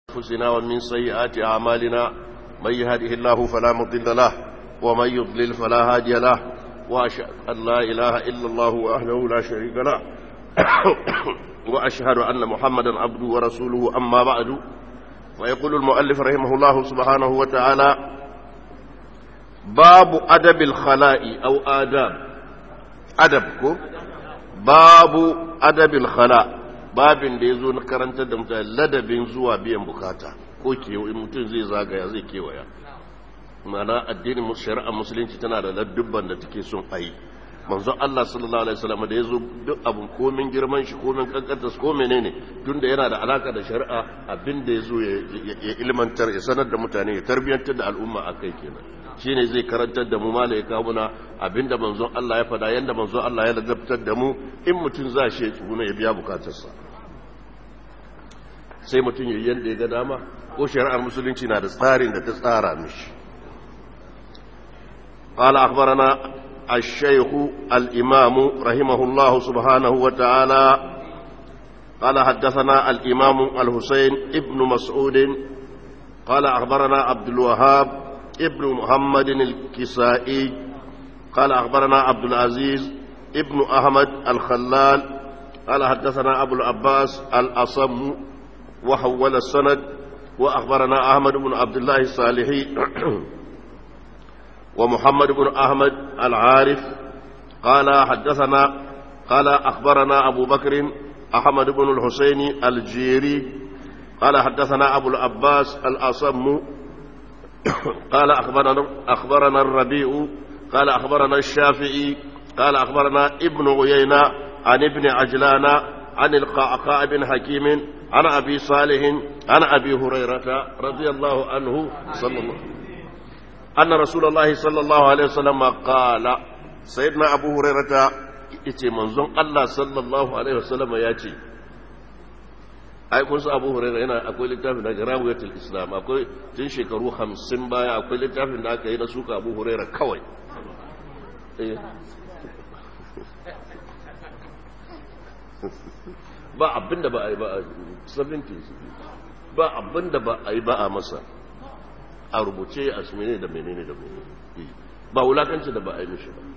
أنفسنا ومن سيئات أعمالنا من يهده الله فلا مضل له ومن يضلل فلا هادي له وأشهد أن لا إله إلا الله وحده لا شريك له وأشهد أن محمدا عبده ورسوله أما بعد ويقول المؤلف رحمه الله سبحانه وتعالى باب أدب الخلاء أو آداب أدبكم باب أدب الخلاء babin da ya zo na karantar da mutane ladabin zuwa biyan bukata ko kewaye mutum zai zagaya zai kewaya mana addinin shari'a musulunci tana da ladubban da take son a yi manzo Allah sallallahu alaihi wasallam da ya zo duk abun komin girman shi komin kankanta ko menene tunda yana da alaka da shari'a abin da ya zo ya ilmantar ya sanar da mutane ya tarbiyantar da al'umma akai kenan shine zai karantar da mu mala ya kawo muna abinda manzon Allah ya fada yanda manzon Allah ya ladabtar da mu in mutum za shi ya tsuguna ya biya bukatarsa sai mutum ya yanda ya ga dama ko shari'ar musulunci na da tsarin da ta tsara mishi قال أخبرنا الشيخ الإمام رحمه الله سبحانه وتعالى قال حدثنا الإمام الحسين ابن مسعود قال أخبرنا عبد الوهاب ابن محمد الكسائي قال أخبرنا عبد العزيز ابن أحمد الخلال قال حدثنا أبو العباس الأصم وحول السند وأخبرنا أحمد بن عبد الله الصالحي ومحمد بن أحمد العارف قال حدثنا قال أخبرنا أبو بكر أحمد بن الحسين الجيري قال حدثنا أبو العباس الأصم قال أخبرنا, أخبرنا الربيع قال أخبرنا الشافعي قال أخبرنا ابن عيينة عن ابن عجلان عن القعقاع بن حكيم عن أبي صالح عن أبي هريرة رضي الله عنه صلى الله أن رسول الله صلى الله عليه وسلم قال سيدنا أبو هريرة إتي منظم الله صلى الله عليه وسلم ياتي ai kun su abu huraira yana akwai littafin da garawiyatul islam akwai tun shekaru hamsin baya akwai littafin da aka yi na suka abu huraira kawai ba abinda ba a yi ba a 70 ba abinda ba a yi ba a masa a rubuce a menene da menene da menene ba wulakanci da ba a yi mishi ba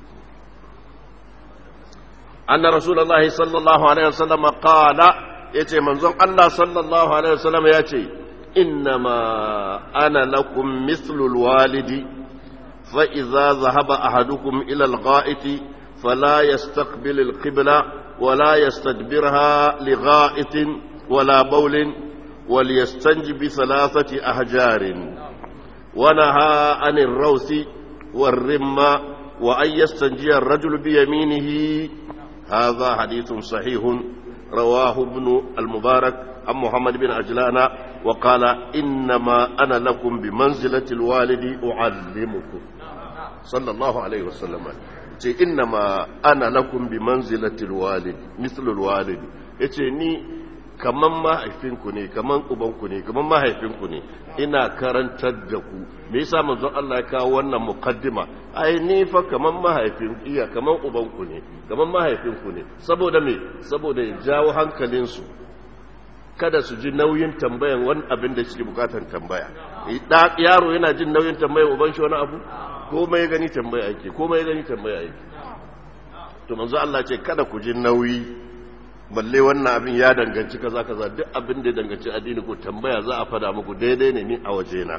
anna rasulullahi sallallahu alaihi wasallam qala yace manzon Allah sallallahu alaihi wasallam yace innama ana lakum mithlul walidi fa idza dhahaba ahadukum ila al-gha'iti fala yastaqbil al-qibla ولا يستدبرها لغائط ولا بول وليستنج بثلاثة أحجار ونهى عن الروث والرمة وأن يستنجي الرجل بيمينه هذا حديث صحيح رواه ابن المبارك عن محمد بن عجلان وقال إنما أنا لكم بمنزلة الوالد أعلمكم صلى الله عليه وسلم ce innama ana lakum bi manzilatil walid mithlul walid yace ni kaman mahaifinku ne kaman ubanku ne kaman mahaifinku ne ina karantar da ku me yasa manzon Allah ya kawo wannan muqaddima ai ni fa kaman mahaifin iya kaman ubanku ne kaman mahaifinku ne saboda me saboda ya jawo hankalinsu kada su ji nauyin tambayan wani abin da suke bukatan tambaya yaro yana jin nauyin tambayan uban shi wani abu komai gani tambaya ake komai gani tambaya ake to manzo Allah ce kada ku ji nauyi balle wannan abin ya danganci kaza kaza duk abin da ya danganci addini ko tambaya za a fada muku daidai ne ni a waje na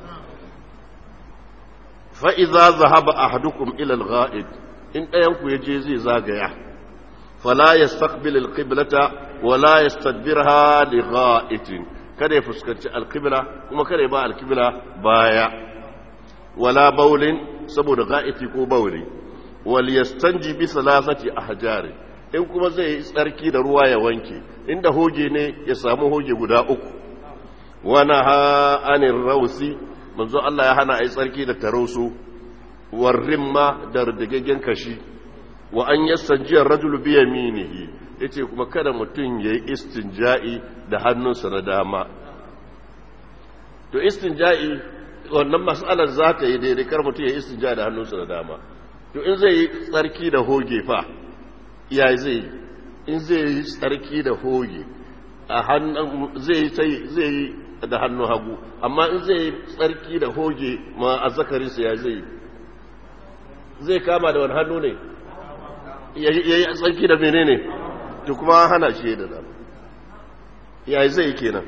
fa idza zahaba ahadukum ila al-gha'id in ɗayan ku yaje zai zagaya fala yastaqbil al-qiblata wala yastadbirha li gha'itin kada ya fuskanci al-qibla kuma kada ya ba al-qibla baya wala baulin saboda ga'iti ko bauli wal yastanji bi salasati ahjar in kuma zai yi tsarki da ruwa ya wanke inda hoge ne ya samu hoge guda uku wana ha anir rausi manzo Allah ya hana ai tsarki da tarosu warrimma da riddigaggen kashi wa an yastanji ar-rajulu bi yaminihi yace kuma kada mutum yayi istinja'i da hannunsa na dama to istinja'i wannan mas'alar za ta yi daidai kar mutum ya istinja da hannunsa da dama to in zai yi tsarki da hoge fa ya zai in zai yi tsarki da hoge a hannun zai yi da hannu hagu amma in zai tsarki da hoge ma azzakarinsa ya zai zai kama da wani hannu ne ya yi tsarki da menene to kuma hana shi da dama ya zai kenan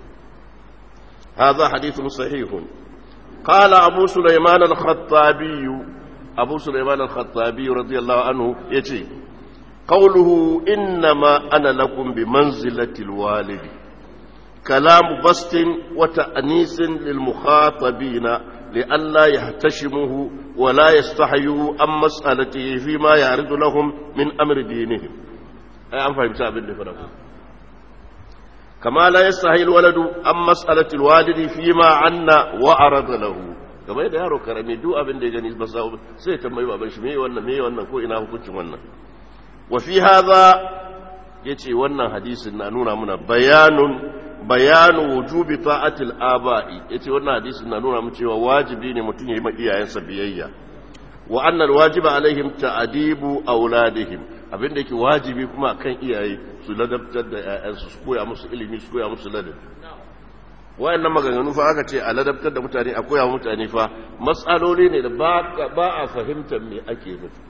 هذا حديث صحيح قال أبو سليمان الخطابي أبو سليمان الخطابي رضي الله عنه يتي قوله إنما أنا لكم بمنزلة الوالد كلام بسط وتأنيس للمخاطبين لئلا يهتشموه ولا يستحيوا عن مسألته فيما يعرض لهم من أمر دينهم أي أم فهمت أبن فرقه كما لا يستحي الولد عن مسألة الوالد فيما عنا وعرض له kamar yadda yaro karami duk abin da ya gani ba sa sai ta mai baban shi me wannan me wannan ko ina hukuncin wannan wa fi hadha yace wannan hadisin na nuna muna bayanun bayanu wujubi ta'atil aba'i yace wannan hadisin na nuna mu cewa wajibi ne mutum ya yi ma iyayensa biyayya wa anna alwajiba alaihim ta'dibu auladihim abin da yake wajibi kuma kan iyaye su ladabtar da 'ya'yansu su koya musu ilimi su koya musu ladabi wayannan maganganu fa aka ce a ladabtar da mutane a koya mutane fa matsaloli ne da ba a fahimtar me ake nufi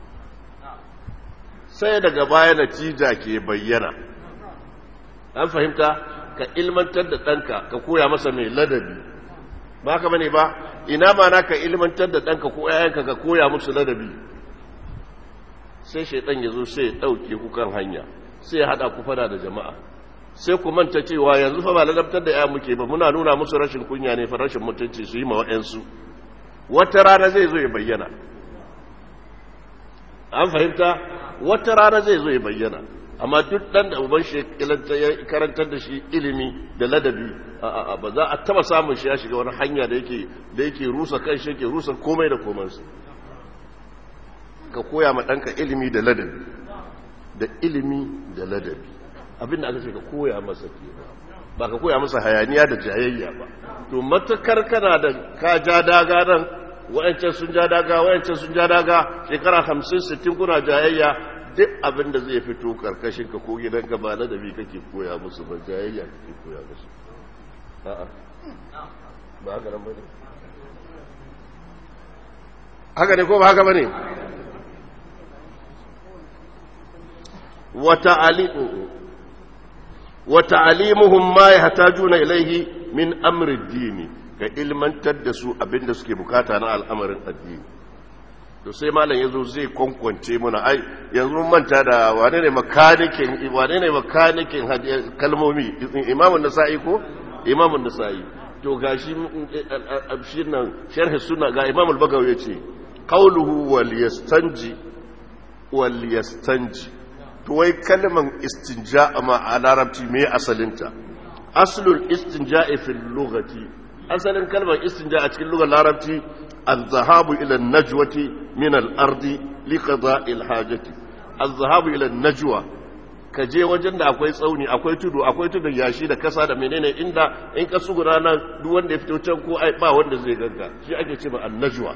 sai daga baya natija ke bayyana an fahimta ka ilmantar da ɗanka ka koya masa mai ladabi ba ka bane ba ina ma na ka ilmantar da ɗanka ko 'ya'yanka ka koya musu ladabi sai shaidan ya zo sai ya ɗauke ku kan hanya sai ya haɗa ku fada da jama'a sai ku manta cewa yanzu fa ba ladabtar da ya muke ba muna nuna musu rashin kunya ne fa rashin mutunci su yi ma wa'yansu wata rana zai zo ya bayyana an fahimta wata rana zai zo ya bayyana amma duk ɗan da uban shi ya karantar da shi ilimi da ladabi ba za a taba samun shi ya shiga wani hanya da yake da yake rusa kan shi yake rusa komai da komansa ka koya ma ɗanka ilimi da ladabi da ilimi da ladabi abinda aka ce ka koya masa ke ba ka koya masa hayaniya da jayayya ba to matakar kana da ka ja daga nan wayancan sun ja daga wayancan sun ja daga shekara hamsin sittin kuna jayayya duk abin da zai fito karkashin ka ko gidanka ba ladabi kake koya musu ba jayayya kake koya musu a'a ba haka nan bane haka ne ko ba haka bane وتعليمهم ما يحتاجون إليه من أمر الدين كإلمان تدسوا أبن دسكي بكاتا على الأمر الدين to sai malam yazo zai kwankwance mana ai yanzu manta da wane ne makanikin wane ne makanikin kalmomi imamun nasa'i ko imamun nasa'i to gashi shi nan sharhi sunna ga imam al-bagawi yace qawluhu wal yastanji wal yastanji to wai kalman istinja ma a larabci me asalinta aslul istinja'i fil lughati asalin kalmar istinja a cikin lugar larabci az-zahabu ila an-najwati min al-ardi li qada'i al-hajati az-zahabu ila an-najwa ka je wajen da akwai tsauni akwai tudu akwai tudun yashi da kasa da menene inda in ka sugura nan duk wanda ya fito can ko ai ba wanda zai ganka shi ake cewa an-najwa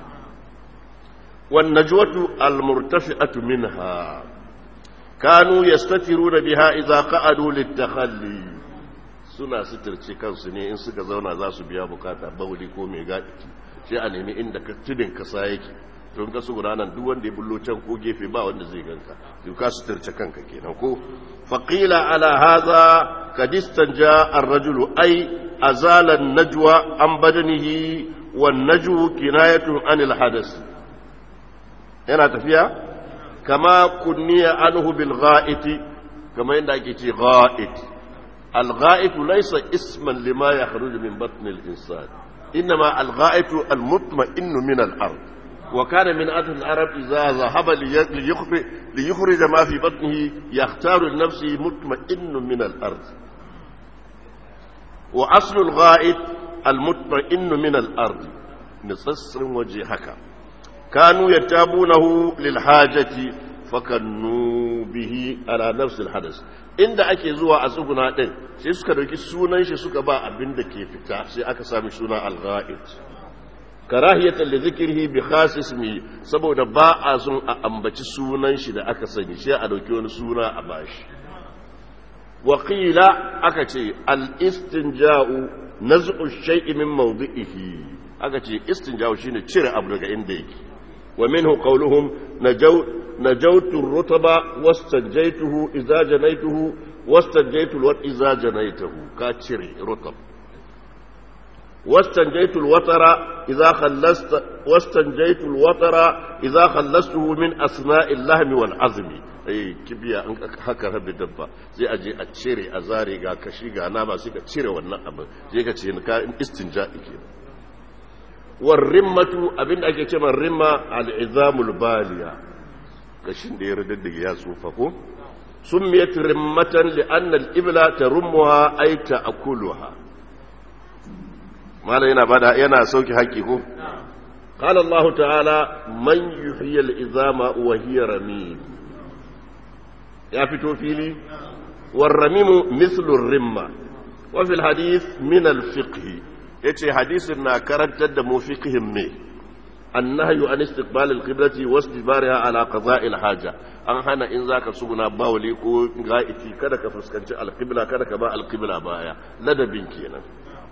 wan najwatu al-murtafi'atu minha kanu yastatiruna biha idza qa'adu litakhalli suna suturce kansu ne in suka zauna za su biya bukata bauli ko mai gadi sai a nemi inda ka tudin kasa yake to in ka su gudanar duk wanda ya bullo can ko gefe ba wanda zai ganka to ka suturce kanka kenan ko faqila ala hadha kad istanja ar-rajulu ay azala an-najwa an badanihi wan najwu kinayatun anil hadath yana tafiya kama kunniya anhu bil gha'iti kama yadda ake ce gha'it al gha'itu laysa isman lima yakhruju min batn al insan inma al gha'itu al mutma'innu min al ard wa kana min adh al arab idha dhahaba li yukhrij li yukhrij ma fi batnihi yakhtaru li nafsihi mutma'innu min al ard wa aslu al gha'it al mutma'innu min al ard nitsassin waje haka كانوا يتابونه للحاجة فكنوا به على نفس الحدث inda ake zuwa a tsuguna din sai suka dauki sunan shi suka ba abin da ke fita sai aka sami suna al-ghaid karahiyatan li dhikrihi bi khas ismi saboda ba a son a ambaci sunan shi da aka sani sai a dauki wani suna a bashi waƙila aka ce al-istinja'u naz'u shay'i min mawdi'ihi aka ce istinja'u shine cire abu daga inda yake wa minhu qawluhum najaw najawtu ar-rutaba wastanjaytuhu idza janaytuhu wastanjaytu al idza janaytuhu ka cire rutab واستنجيت الوتر إذا خلصت واستنجيت الوتر إذا خلصته من أثناء اللحم والعظم eh kibiya an haka rabe dabba sai a je a cire a zare ga kashi ga nama sai ka cire wannan abin sai ka ce ka istinja ke war rimmatu abinda ake cewa rimma al-izamul baliya kashin da ya radaddige ya tsufa ko summiyat rimmatan li anna al-ibla tarummuha ay ta'kuluha malam yana bada yana sauki haƙi ko qala Allah ta'ala man yuhyi al-izama wa hiya ramim ya fito fili war ramimu mithlu rimma wa fil hadith min al-fiqh yace hadisin na karantar da mu fiqhin me annahyu an istiqbal al-qiblati wa istibariha ala qada'i al-haja an hana in zaka suguna bawli ko ga'iti kada ka fuskanci al-qibla kada ka ba al-qibla baya ladabin kenan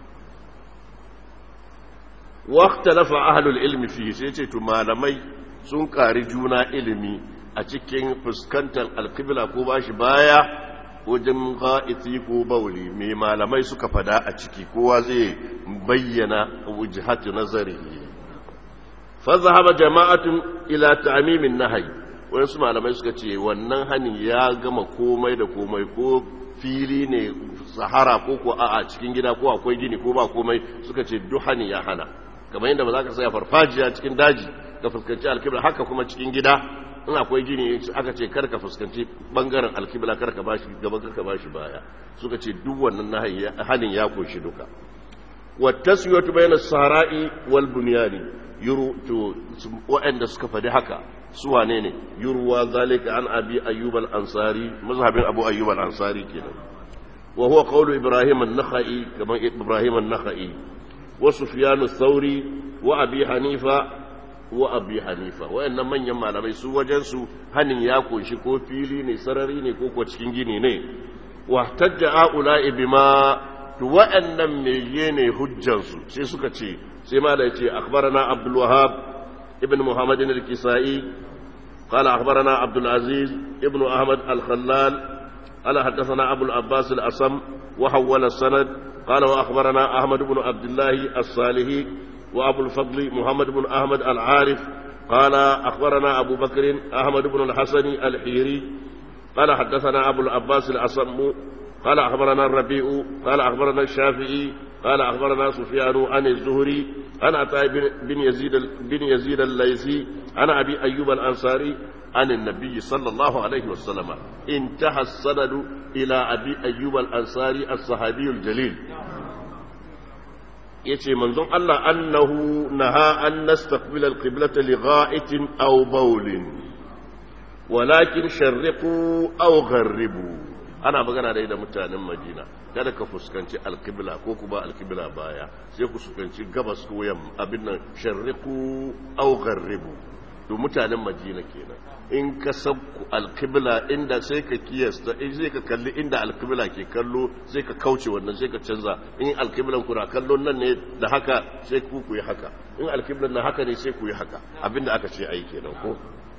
واختلف أهل العلم فيه سيتي malamai sun ƙari juna ilimi a cikin fuskantar alkibla ko bashi baya wajen ga'iti ko bauli mai malamai suka fada a ciki kowa zai bayyana wujhatu nazari fa zahaba jama'atun ila ta'mimin nahyi wasu malamai suka ce wannan hanin ya gama komai da komai ko fili ne sahara ko ko a cikin gida ko akwai gini ko ba komai suka ce duk hani ya hana kamar yadda ba za ka saya farfajiya cikin daji ka fuskanci alkibla haka kuma cikin gida in akwai gini aka ce kar ka fuskanci bangaren alkibla kar ka bashi gaba kar ka bashi baya suka ce duk wannan hanin ya kunshi duka wa taswiyatu bayna sahara'i wal bunyani yuru to wa'anda suka fadi haka su wane ne yurwa zalika an abi ayyub al ansari mazhabin abu ayyub al ansari kenan wa huwa qawlu ibrahim an-nakhai kamar ibrahim an-nakhai وسفيان الثوري وأبي حنيفة وأبي حنيفة وإن من يما لمي سو وجنسو هن ياكو شكو فيلي ني سرري ني كوكو cikin gini ne واحتج هؤلاء بما وأن ميين حجنسو sai suka ce sai ma da yace akhbarana Abdul Wahhab ibn Muhammad al-Kisai قال أخبرنا عبد العزيز ابن أحمد الخلال قال حدثنا أبو العباس الأصم وحول السند قال وأخبرنا أحمد بن عبد الله الصالحي وأبو الفضل محمد بن أحمد العارف قال أخبرنا أبو بكر أحمد بن الحسن الحيري قال حدثنا أبو العباس الأصم قال أخبرنا الربيع قال أخبرنا الشافعي قال أخبرنا سفيان عن الزهري عن عطاء بن يزيد بن يزيد الليثي عن أبي أيوب الأنصاري عن النبي صلى الله عليه وسلم انتهى السند إلى أبي أيوب الأنصاري الصحابي الجليل yace manzon Allah annahu naha an nastaqbila alqiblata li gha'itin aw bawlin walakin sharriqu aw gharribu ana magana da mutanen Madina kada ka fuskanci alqibla ko kuma alqibla baya sai ku fuskanci gabas ko yamma abin nan sharriqu aw gharribu to mutanen Madina kenan in ka sabku alkibla inda sai ka kiyasta in sai ka kalli inda alkibla ke kallo sai ka kauce wannan sai ka canza in alkiblan ku na kallo nan ne da haka sai ku ku yi haka in alkiblan na haka ne sai ku yi haka abinda aka ce ai kenan ko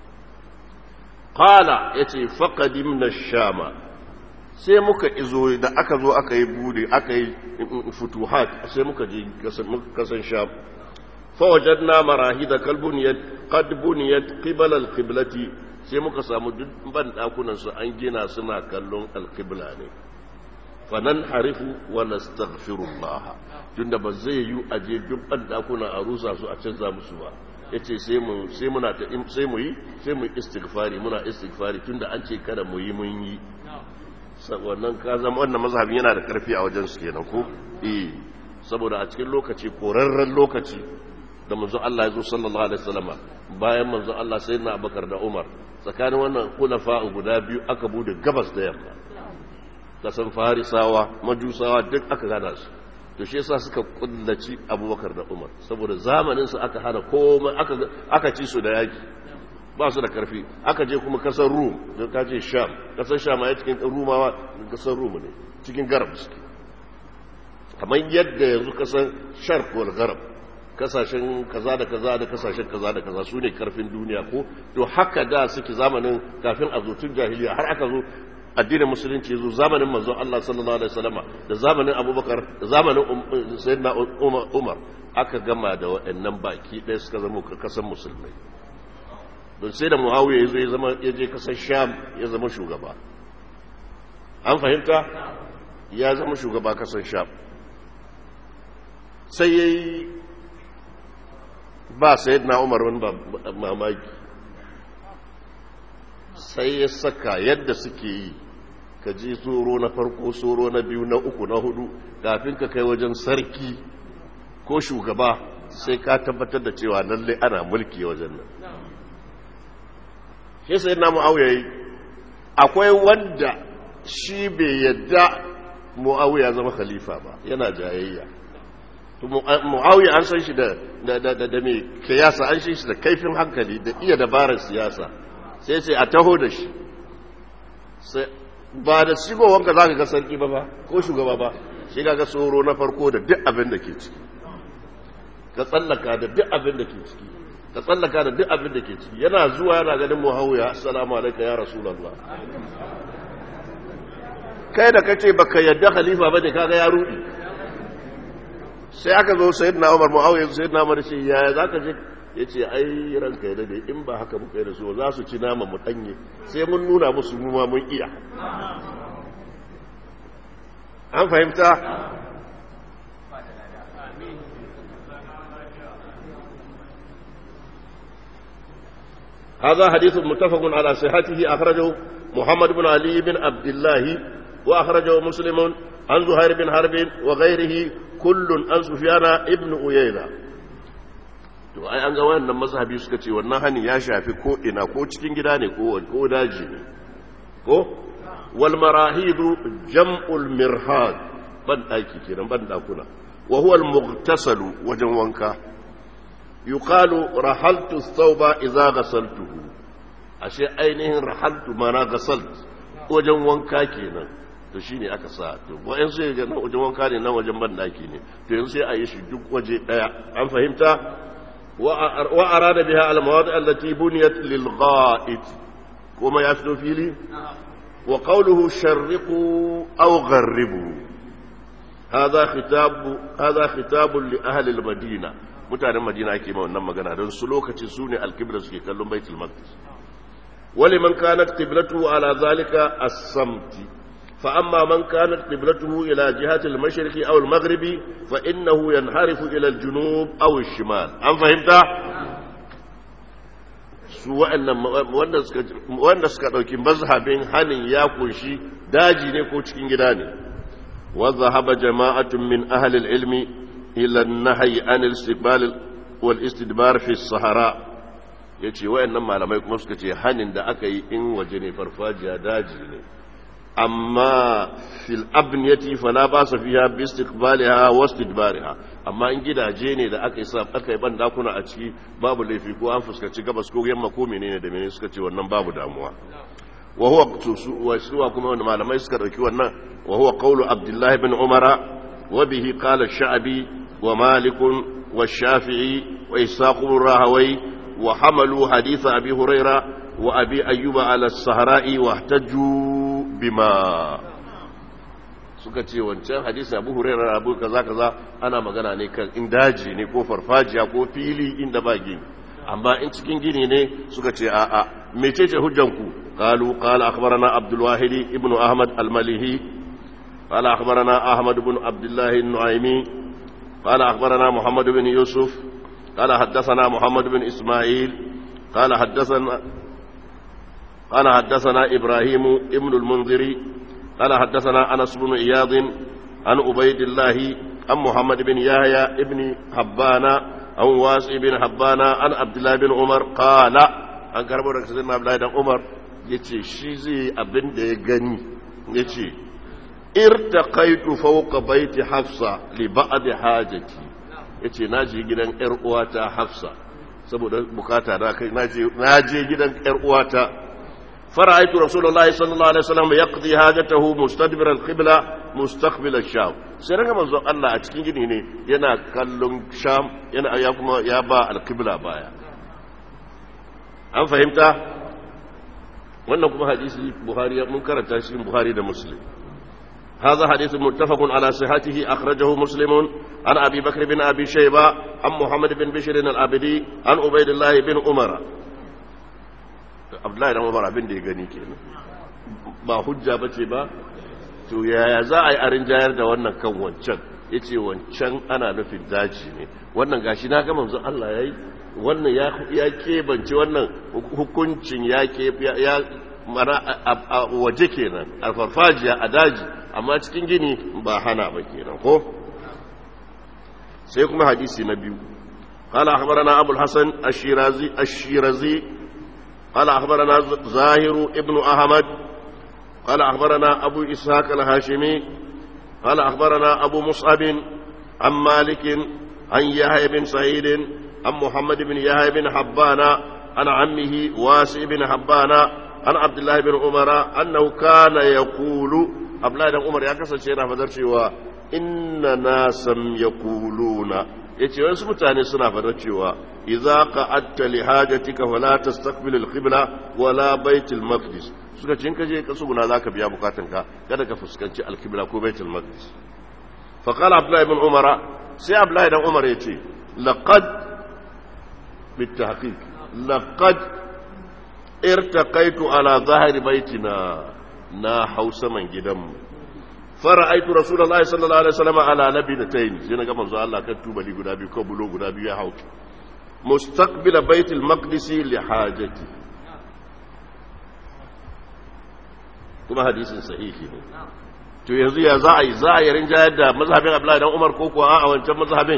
qala yace faqadimna shama sai muka izo da aka zo aka yi bude aka yi futuhat sai muka je kasan sham فوجدنا مراهيد كالبنيت قد بنيت قبل القبلة sai muka samu duk ban dakunan su an gina suna kallon alqibla ne fanan harifu wa nastaghfirullah tunda ba zai yi aje duk ban dakuna a rusa su a canza musu ba yace sai mu sai muna ta sai mu yi sai mu istighfari muna istighfari tunda an ce kada mu yi mun yi wannan ka zama wannan mazhabin yana da karfi a wajen su kenan ko eh saboda a cikin lokaci korarren lokaci da manzo Allah ya zo sallallahu alaihi wasallam bayan manzo Allah sai na Abubakar da Umar tsakanin wannan khulafa guda biyu aka bude gabas da yamma kasan farisawa majusawa duk aka gada su to shi yasa suka kullaci Abubakar da Umar saboda zamanin su aka hana komai aka aka ci su da yaki ba su da karfi aka je kuma kasar rum da ka ce sham kasar sham a cikin rumawa kasar rum ne cikin garab suke kamar yadda yanzu kasar sharq wal garab kasashen kaza da kaza da kasashen kaza da kaza su ne karfin duniya ko to haka da suke zamanin kafin a zo tun jahiliya har aka zo addinin musulunci zo zamanin manzon Allah sallallahu alaihi wasallama da zamanin Abubakar da zamanin Sayyidina Umar aka gama da waɗannan baki ɗaya suka zama kasan musulmai don sai da Muawiya ya zo ya zama ya je kasar Sham ya zama shugaba an fahimta ya zama shugaba kasar Sham sai yayi ba Sayyidina Umar wani mamaki sai ya saka yadda suke yi ka ji tsoro na farko tsoro na biyu na uku na hudu kafin ka kai wajen sarki ko shugaba sai ka tabbatar da cewa lalle ana mulki wajen nan shi sai na mu'awiya yi akwai wanda shi bai yadda mu'awiya zama khalifa ba yana jayayya mu'awiya an san shi da da mai kiyasa an shi da kaifin hankali da iya dabarar siyasa sai sai a taho da shi ba da shigowanka za ka ga sarki ba ba ko shugaba ba shi ga tsoro na farko da duk abin da ke ciki ka tsallaka da duk abin da ke ciki ka tsallaka da duk abin da ke ciki yana zuwa yana ganin muhawiya assalamu alaikum ya rasulullah kai da kace baka yadda khalifa bane kaga ya rudi sai aka zo sayyidina umar muawiya sayyidina umar ce yaya zaka je ya ce ai ranka ya dade in ba haka muka yi da su za su ci nama mu danye sai mun nuna musu muma mun iya an fahimta هذا حديث متفق على صحته أخرجه محمد بن علي بن عبد الله وأخرجه مسلم عن زهير بن حرب وغيره كل عن سفيان ابن أيينة to ai an ga wannan mazhabi suka ce wannan hani ya shafi ko ina ko cikin gida ne ko ko daji ne ko wal marahidu jam'ul mirhad ban daki kenan ban dakuna wa huwa al mughtasalu wajen wanka yuqalu rahaltu thawba idza ghasaltuhu ashe ainihin rahaltu mana ghasalt wajen wanka kenan to shine aka sa to wayan sai ga wajen wanka ne nan wajen ban daki ne to yanzu sai a yi shi duk waje daya an fahimta وأراد بها المواضع التي بنيت للغائط وما يفدو فيه وقوله شرقوا أو غربوا هذا خطاب هذا خطاب لأهل المدينة mutanen madina ake ma wannan magana don su lokacin su ne alkibla suke kallon baitul maqdis wali man kanat qiblatu ala zalika as-samti فأما من كانت قبلته إلى جهة المشرق أو المغرب فإنه ينحرف إلى الجنوب أو الشمال أم فهمت؟ wanda suka ɗauki mazhabin hannun ya kunshi daji ne ko cikin gida ne wadda haɓa jama'atun min ahalil ilmi ila nahayi an istiqbal wal istidbar fi sahara yace wayannan malamai kuma suka ce hannun da aka yi in waje ne farfajiya daji ne amma fil abniyati fala ba sa fiha bi istiqbaliha wa istidbariha amma in gidaje ne da aka yi sa aka yi ban dakuna a ciki babu laifi ko an fuskaci gabas ko yamma ko menene da menene suka ce wannan babu damuwa wa huwa wa suwa kuma wanda malamai suka dauki wannan wa huwa qawlu abdullah ibn umara wa bihi qala ash-sha'bi wa malik wa shafi'i wa ishaq ibn rahawai wa hamalu hadith abi hurairah wa abi ayyuba ala as-sahra'i wa ihtajju bima suka ce wancan hadisi abu hurairar abu kaza kaza ana magana ne kan in daji ne ko farfajiya ko fili inda ba gini amma in cikin gini ne suka ce a'a mecece hujjanku qalu qala akhbarana abdul wahid ibnu ahmad al-malihi qala akhbarana ahmad ibn abdullah an-nu'aymi qala akhbarana muhammad ibn yusuf qala haddathana muhammad ibn isma'il qala haddathana قال حدثنا إبراهيم ابن المنذر قال حدثنا أنس بن إياض عن عبيد الله عن محمد بن يحيى ابن حبان عن واسع بن حبان عن عبد الله بن عمر قال an karbo daga sayyidina Abdullahi dan Umar yace shi zai abin da ya gani yace irtaqaitu fawqa baiti Hafsa li ba'd hajati yace naji gidan yar uwata Hafsa saboda bukata na kai na je gidan yar uwata fara'aitu rasulullahi sallallahu alaihi wasallam yaqdi hajatahu mustadbir al-qibla mustaqbil ash-sham sai daga manzo Allah a cikin gini ne yana kallon sham yana ya kuma ya ba al-qibla baya an fahimta wannan kuma hadisi buhari mun karanta shi buhari da muslim هذا حديث متفق على صحته أخرجه مسلم عن أبي بكر بن أبي شيبة عن محمد بن بشر العبدي عن عبيد الله بن عمر عبد الله بن عمر بن دي غني kenan ba hujja bace ba to yaya za a yi arin jayar da wannan kan wancan yace wancan ana nufin daji ne wannan gashi na ga manzo Allah yayi wannan ya ya kebance wannan hukuncin ya ke ya mara a waje kenan a farfajiya a daji amma cikin gini ba hana ba kenan ko sai kuma hadisi na biyu قال أخبرنا أبو الحسن الشيرازي الشيرازي قال أخبرنا زاهر ابن أحمد قال أخبرنا أبو إسحاق الهاشمي قال أخبرنا أبو مصعب عن مالك عن يحيى بن سعيد عن محمد بن يحيى بن حبان عن عمه واسع بن حبان عن عبد الله بن عمر أنه كان يقول عبد الله بن عمر يكسر شيئا فدر cewa inna nasan yaquluna yace wasu mutane suna fadar cewa idza qa'adta li hajatika fala tastaqbil al-qibla wala bait al-maqdis suka ce in kaje ka tsuguna zaka biya bukatunka kada ka fuskanci al-qibla ko bait al-maqdis fa qala abdullah ibn umar sai abdullah ibn umar yace laqad بالتحقيق لقد ارتقيت على ظهر بيتنا نا حوس من جدم فرأيت رسول الله صلى الله عليه وسلم على لبنتين سينا كما زال الله كتب لي غدابي كبلو غدابي يا حوك مستقبل بيت المقدس لحاجتي kuma hadisin sahihi ne to yanzu ya za a yi za a yi rinjayar da mazhabin Abdullahi dan Umar ko kuwa a wancan mazhabin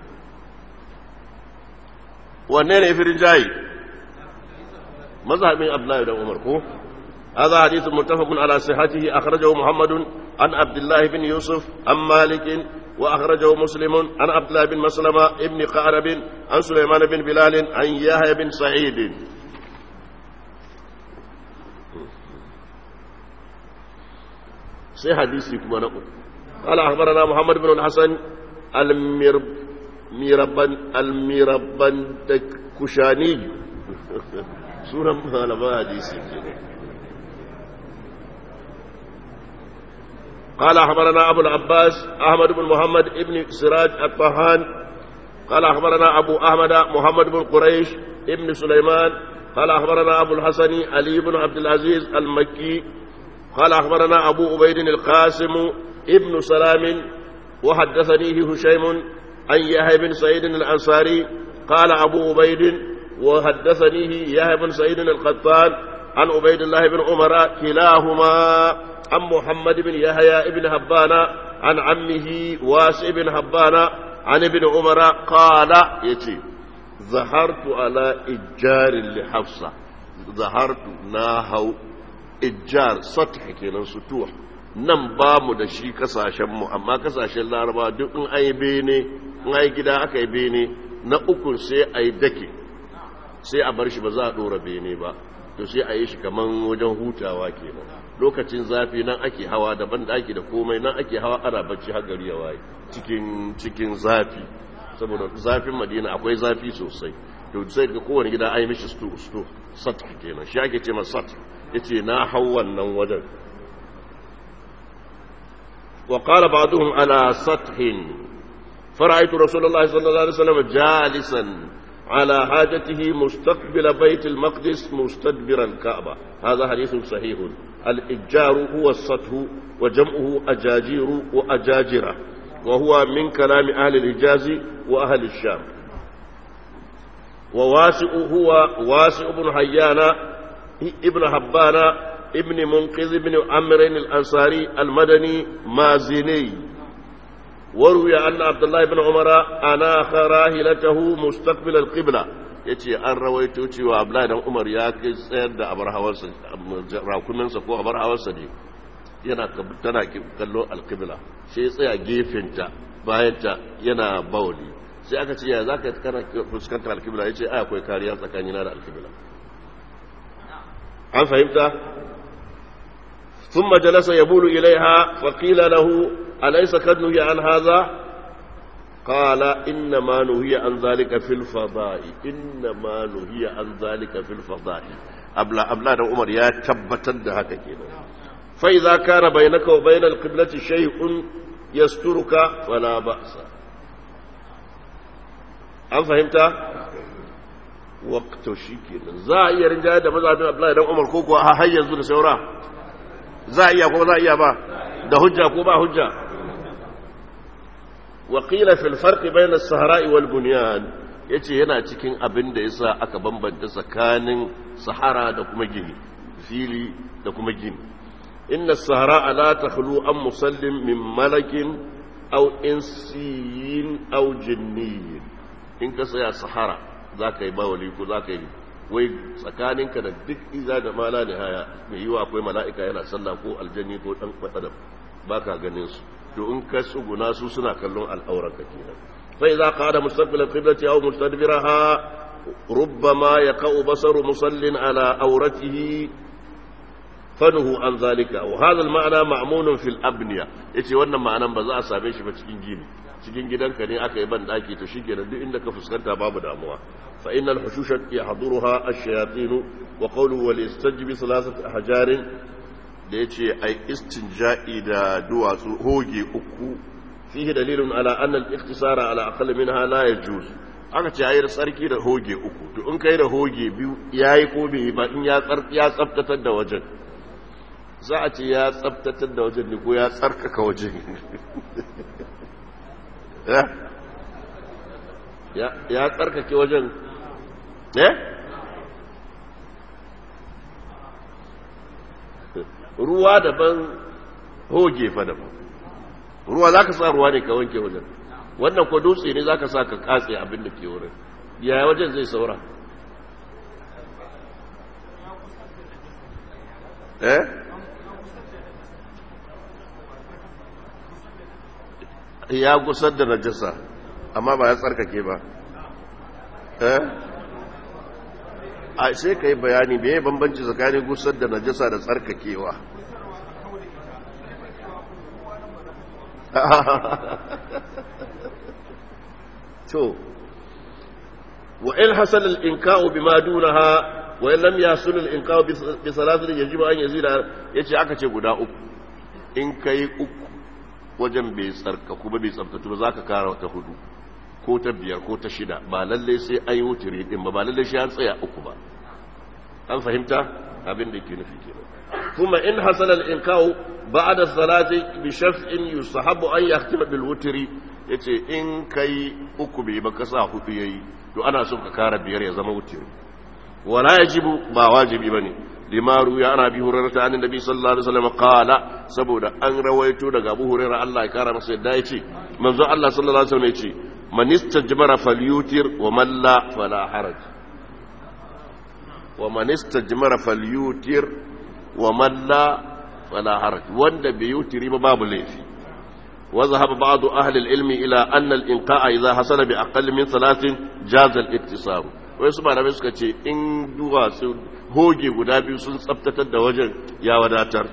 wanne ne fi rinjayi mazhabin Abdullahi dan Umar ko هذا حديث متفق على صحته أخرجه محمد عن عبد الله بن يوسف عن مالك وأخرجه مسلم عن عبد الله بن مسلمة ابن قعرب عن سليمان بن بلال عن يحيى بن سعيد سي حديثي كما نقول قال أخبرنا محمد بن الحسن الميرب ميربن الميربن كشاني سورة ما حديثي قال أخبرنا أبو العباس أحمد بن محمد ابن سراج الطهان قال أخبرنا أبو أحمد محمد بن قريش ابن سليمان قال أخبرنا أبو الحسن علي بن عبد العزيز المكي قال أخبرنا أبو عبيد القاسم ابن سلام وحدثنيه هشيم عن يحيى بن سعيد الأنصاري قال أبو عبيد وحدثنيه يحيى بن سعيد القطان عن عبيد الله بن عمر كلاهما عن محمد بن يحيى بن هبان عن عمه واسع بن هبان عن ابن عمر قال يتي ظهرت على إجار لحفصة ظهرت ناهو إجار سطح كنا سطوح nan ba mu da shi kasashenmu amma kasashen laraba duk in ai bene in ai gida aka yi bene na ukun sai a yi dake sai a bar shi ba za a ɗora bene ba to sai a yi shi kaman wajen hutawa kenan lokacin zafi nan ake hawa daban da ake da komai nan ake hawa ana bacci har gari ya waye cikin cikin zafi saboda zafin madina akwai zafi sosai to sai ga kowane gida ai mishi sto sto sat kenan shi ake ce masa sat yace na hau wannan wajen wa qala ba'dhum ala sathin فرأيت رسول الله صلى الله عليه وسلم جالسا على حاجته مستقبل بيت المقدس مستدبر الكعبة هذا حديث صحيح الإجار هو السطح وجمعه أجاجير وأجاجرة وهو من كلام أهل الحجاز وأهل الشام وواسع هو واسع بن حيان ابن حبان ابن منقذ بن عمرو الأنصاري المدني مازني وروي أن عبد الله بن عمر أناخ راهلته مستقبل القبلة yace an rawaito cewa Abdullahi dan Umar ya kai tsayar da abar hawarsa rakuminsa ko abar hawarsa ne yana tana kallo alqibla sai tsaya gefenta bayanta yana bauli sai aka ce ya za ka kana fuskantar alkibla ya ce ai akwai kariya tsakanina da alkibla an fahimta ثم جلس يبول إليها فقيل له أليس قد نهي عن هذا قال إنما نهي عن ذلك في الفضاء إنما نهي عن ذلك في الفضاء أبلا أبلا عمر يا تبتد هكا كده فإذا كان بينك وبين القبلة شيء يسترك فلا بأس أم فهمت؟ وقت شيكين زائر جاء مذهب أبلا عمر كوكو هيا زول سوراه za a iya ko za a iya ba da hujja ko ba hujja waƙila fil farqi bayna as-sahara'i wal bunyan yace yana cikin abin da yasa aka bambanta tsakanin sahara da kuma gini fili da kuma gini inna as-sahara la takhlu an musallim min malakin aw insiyin aw jinniyin in ka saya sahara zaka yi bawali ko zaka yi wai tsakaninka da duk iza da mala da haya mai yiwa akwai mala'ika yana sallah ko aljanni ko dan adam baka ganin su to in ka tsuguna su suna kallon al'auranka kenan fa idza qada mustaqbil al-qiblati aw mustadbiraha rubbama yaqau basaru musallin ala awratihi fanhu an zalika wa hadha al-ma'na ma'mun fi al-abniya yace wannan ma'anan ba za a same shi ba cikin gini cikin gidanka ne aka yi ban daki to shikenan duk inda ka fuskanta babu damuwa fa innal hushusha yahduruha ash-shayatin wa qawluhu wal istajbi thalathati ahjarin da yace ai istinja'i da duwatsu hoge uku fihi dalilun ala anna al-ikhtisara ala aqall minha la yajuz aka ce ayi tsarki da hoge uku to in kai da hoge biyu yayi ko bai ba in ya tsar ya tsaftatar da wajen za a ce ya tsaftatar da wajen ne ko ya tsarkaka wajen ya tsarkake wajen eh ruwa daban hoge fa daban ruwa za ka sa ruwa ne ka wanke wajen wannan ko dutse ne za ka sa ka katse abin da ke wurin yaya wajen zai saura eh ya gusar da najasa amma ba ya tsarkake ba eh a sai ka yi bayani me ya bambanci tsakanin gusar da najasa da tsarkakewa to wa in hasal al-inka'u bima dunaha wa in lam yasul al-inka'u bi salatin yajibu an yazida yace aka ce guda uku in kai uku wajen bai tsarka kuma bai tsabtatu ba za ka kara ta hudu ko ta biyar ko ta shida ba lallai sai an yi wuturi din ba ba lallai shi an tsaya uku ba an fahimta abin da ke nufi kenan kuma in hasala al-inqa'u ba'da salati bi shaf'in yusahabu an yahtima bil wutri yace in kai uku bai ba ka sa hudu yayi to ana son ka kara biyar ya zama wuturi wala yajibu ba wajibi bane lima ruya ana bi hurairata an nabi sallallahu alaihi wasallam qala saboda an rawaito daga Abu Hurairah Allah ya kara masa yadda yace manzo Allah sallallahu alaihi wasallam yace man istajmara falyutir wa man la fala haraj wa man istajmara falyutir wa man la fala haraj wanda bai yutiri ba babu laifi wa zahaba ba'd ahli al-ilmi ila anna al-inqa'a idha hasala bi aqall min thalathin jaza al-iktisab wai su malamai suka ce in duwatsu hoge guda biyu sun tsabtatar da wajen ya wadatar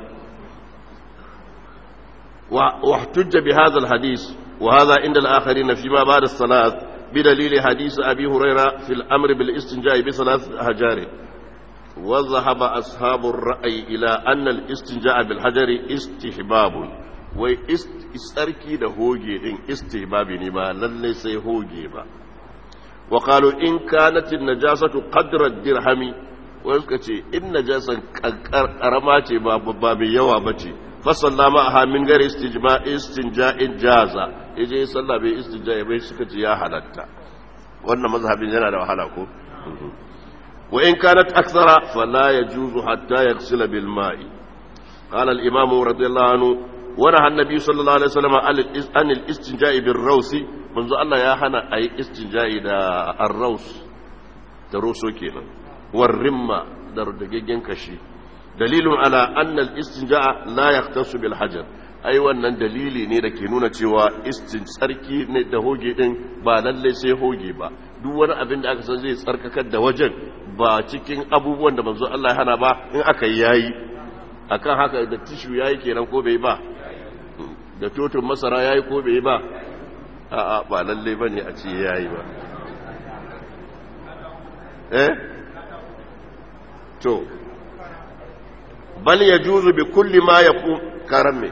واحتج بهذا الحديث وهذا عند الآخرين فيما بعد الصلاة بدليل حديث أبي هريرة في الأمر بالاستنجاء بثلاث أحجار وذهب أصحاب الرأي إلى أن الاستنجاء بالحجر استحباب وإستركي ده هوجي إن استحباب نما للي سيهوجي با وقالوا إن كانت النجاسة قدر الدرهم ويسكتي إن نجاسة كرماتي باب يوا بتي fasalla ma'aha min gari istinja'in jaza yaje salla bai istinja'i bai suka ce ya halatta wannan mazhabin yana da wahala ko wa in kanat akthara fala yajuzu hatta yaghsila bil ma'i qala al imam radiyallahu anhu wa nahaa an-nabi sallallahu alaihi wasallam an al istinja'i bir rawsi manzo Allah ya hana ayi istinja'i da ar-raws da roso kenan war rimma da rudagaggen kashi دليل على أن الاستنجاء لا يختص بالحجر ai wannan dalili ne da ke nuna cewa istin tsarki ne da hoge din ba lalle sai hoge ba duk wani abin da aka san zai tsarkakar da wajen ba cikin abubuwan da manzo Allah ya hana ba in aka yi yayi akan haka da tishu yayi kenan ko bai ba da totun masara yayi ko bai ba a'a ba lalle bane a ce yayi ba eh to bal yajuzu bi kulli ma yaqum karame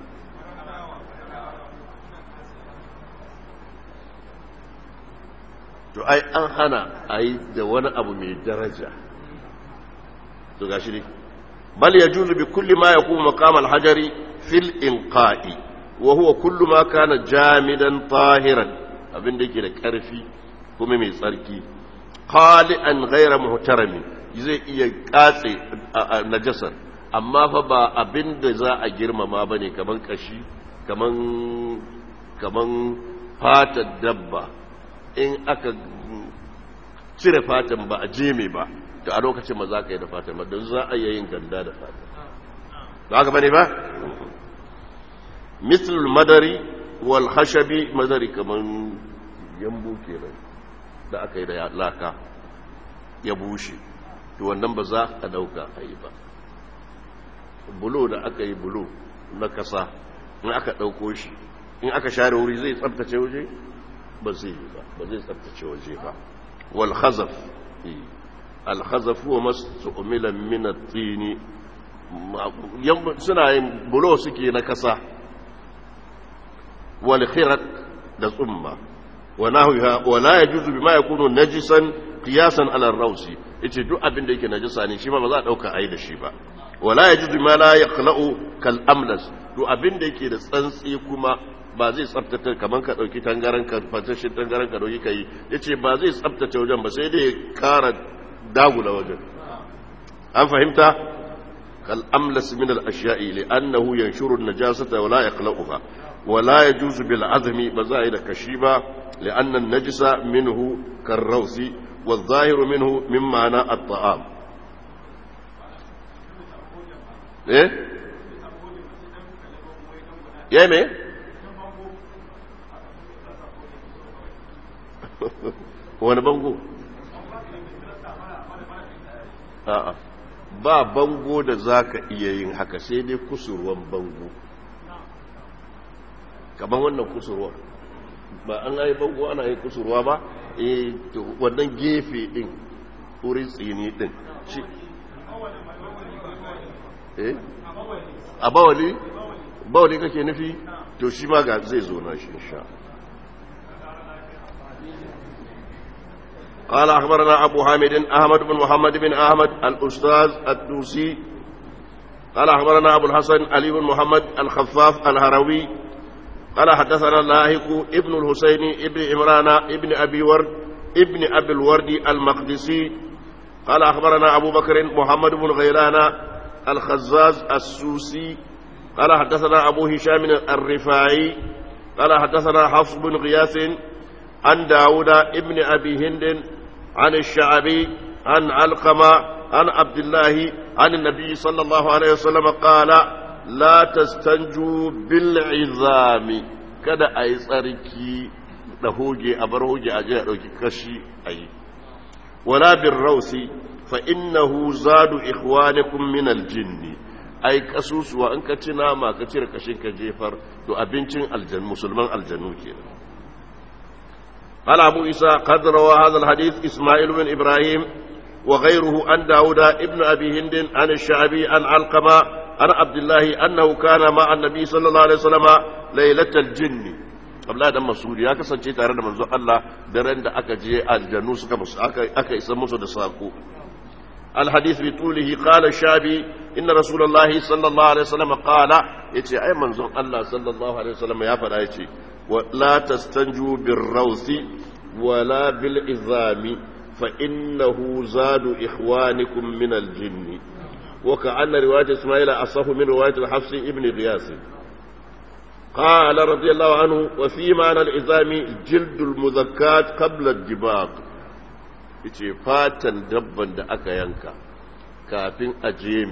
to ai an hana a yi da wani abu mai daraja to gashi ne bal yajuzu bi kulli ma yaqumu maqam al-hajari fil inqa'i wa huwa kullu ma kana jamidan tahiran abin da yake da karfi kuma mai tsarki qali'an ghayra muhtarami zai iya katse najasar amma fa ba abin da za a girmama bane kaman kashi kaman kaman fatar dabba in aka cire fatan ba a jeme ba to a lokacin ma za ka yi da fatan ba don za a yi yin ganda da fatan ba haka bane ba mislul madari wal hashabi madari kaman yambu kenan da aka yi da laka ya bushe to wannan ba za a dauka a yi ba bulo da aka yi bulo na kasa in aka dauko shi in aka share wuri zai tsabtace waje ba zai yi ba ba zai tsabtace waje ba wal khazaf al khazaf wa mas'umila min at-tin suna yin bulo suke na kasa wal khirat da tsumma wa nahwiha wa la yajuzu bima yakunu najisan qiyasan ala ar-rawsi yace duk abin da yake najisa ne shi ma ba za a dauka ai da shi ba wala yajuzu ma la yaqla'u kal amlas duk abin da yake da tsantsi kuma ba zai tsabtace kamar ka ɗauki tangaran ka fatashin tangaran ka ɗauki ka yi ya ce ba zai tsabtace wajen ba sai dai kara dagula wajen an fahimta kal'amlas min al'ashiya'i li annahu yanshuru najasata wala yaqla'uha wala yajuzu bil azmi ba za a yi da kashi ba li anna najisa minhu karrausi wa zahiru minhu min ma'ana at-ta'am eh yayi me wani bango a'a ba bango da za ka iya yin haka sai dai kusurwan bango kamar wannan kusurwa ba an yi bango ana yin kusurwa ba eh wannan gefe din wurin tsini din shi eh a bawali bawali kake nufi to shi ma ga zai zo na shi insha قال أخبرنا أبو حامد أحمد بن محمد بن أحمد الأستاذ الدوسي قال أخبرنا أبو الحسن علي بن محمد الخفاف الهروي قال حدثنا لاهق ابن الحسين ابن عمران ابن أبي ورد ابن أبي الورد المقدسي قال أخبرنا أبو بكر محمد بن غيلان الخزاز السوسي قال حدثنا أبو هشام الرفاعي قال حدثنا حفص بن غياث عن داود ابن أبي هند عن الشعبي عن علقمة عن عبد الله عن النبي صلى الله عليه وسلم قال لا تستنجوا بالعظام kada a yi tsarki da hoge a bar hoge a jiya ɗauki kashi a yi wala bin rausi fa innahu zadu ikhwanikum min aljinni ai kasusuwa in ka ci nama ka cire kashin ka jefar to abincin aljan musulman aljanu kenan قال أبو عيسى قد روى هذا الحديث إسماعيل بن إبراهيم وغيره عن داود ابن أبي هند عن الشعبي عن علقمة عن عبد الله أنه كان مع النبي صلى الله عليه وسلم ليلة الجن Abdullahi dan Masudi ya kasance tare da manzon Allah daren da aka je aljannu suka musu aka aka isa musu da sako الحديث بطوله قال الشابي إن رسول الله صلى الله عليه وسلم قال يتي أي منظر الله صلى الله عليه وسلم يا فلا يتي ولا تستنجوا بالروث ولا بالعظام فإنه زاد إخوانكم من الجن وكأن رواية إسماعيل أصف من رواية الحفص ابن غياث قال رضي الله عنه وفي معنى العظام جلد المذكات قبل الدباغ ce fatan dabban da aka yanka kafin a jemi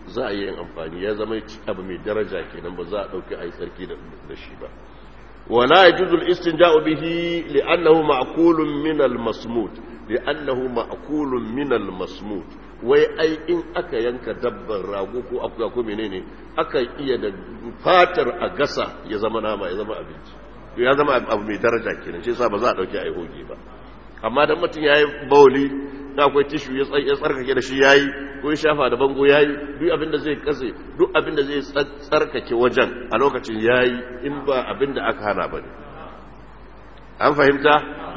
za a yi amfani ya zama abu mai daraja kenan ba za a ɗauki a yi tsarki da shi ba wala ya juzul istinja'u bihi li'annahu ma'kulun min al-masmut li'annahu ma'kulun min al-masmut wai ai in aka yanka dabban rago ko akuya ko menene aka iya da fatar a gasa ya zama nama ya zama abinci ya zama abu mai daraja kenan shi yasa ba za a dauki ai hoge ba amma dan mutum yayi bauli da akwai tishu ya tsarkake da shi yayi ko ya shafa da bango yayi duk abin da zai kase duk abin da zai tsarkake wajen a lokacin yayi in ba abin da aka hana bane an fahimta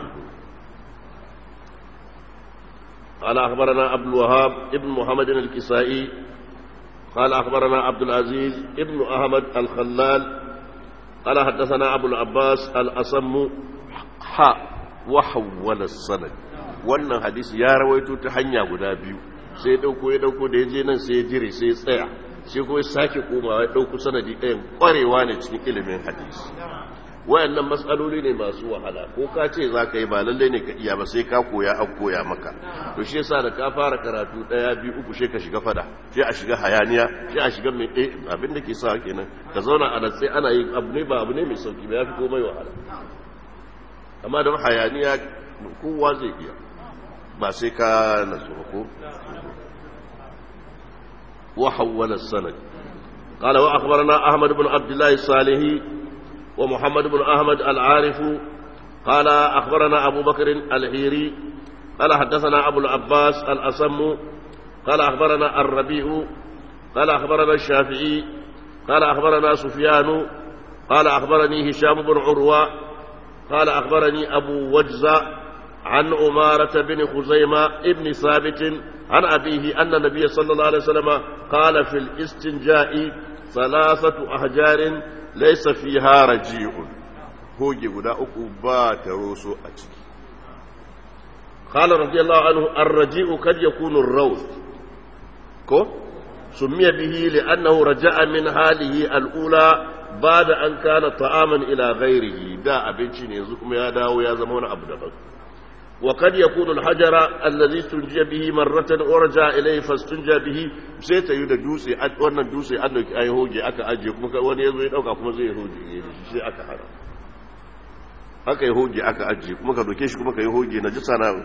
قال أخبرنا عبد الوهاب ابن محمد الكسائي قال أخبرنا عبد العزيز ابن أحمد الخلال قال حدثنا أبو العباس الأصم حاء وحول السند wannan hadisi ya rawaito ta hanya guda biyu sai ya dauko ya dauko da ya je nan sai ya jire sai ya tsaya sai kuma ya sake komawa ya dauko sanadi ɗayan kwarewa ne cikin ilimin hadisi wayannan matsaloli ne masu wahala ko ka ce za ka yi ba lallai ne ka iya ba sai ka koya an koya maka to shi yasa da ka fara karatu daya biyu uku sai ka shiga fada sai a shiga hayaniya sai a shiga mai eh abin da ke sa kenan ka zauna a sai ana yin abu ne ba abu ne mai sauki ba yafi komai wahala amma don hayaniya kowa zai iya ba sai ka nasu ko wa hawwala sanad قال وأخبرنا أحمد بن عبد الله الصالحي ومحمد بن أحمد العارف قال أخبرنا أبو بكر الهيري قال حدثنا أبو العباس الأصم قال أخبرنا الربيع قال أخبرنا الشافعي قال أخبرنا سفيان قال أخبرني هشام بن عروة قال أخبرني أبو وجزة عن أمارة بن خزيمة ابن ثابت عن أبيه أن النبي صلى الله عليه وسلم قال في الاستنجاء ثلاثة أحجار laisa fi hara ji'un hoge guda uku ba ta roso a ciki qala radiyallahu anhu ar-raji'u kad yakunu ar-rawth ko sumiya bihi li'annahu raja'a min halihi al-ula bada an kana ta'aman ila ghairihi da abinci ne yanzu kuma ya dawo ya zama wani abu daban وقد يكون الحجر الذي استنجى به مرة ورجع إليه فاستنجى به sai ta yi da dutse wannan dutse an dauki ai hoge aka ajiye kuma wani yazo ya dauka kuma zai hoge sai aka hana aka yi hoge aka ajiye kuma ka doke shi kuma ka yi hoge na jisa na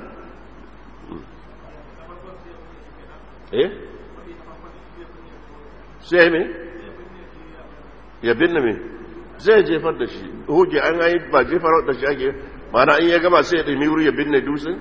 eh sai me ya binne me zai jefar da shi hoge an yi ba jefar da shi ake mana in ya gama sai ya ɗami wuri ya binne dutsen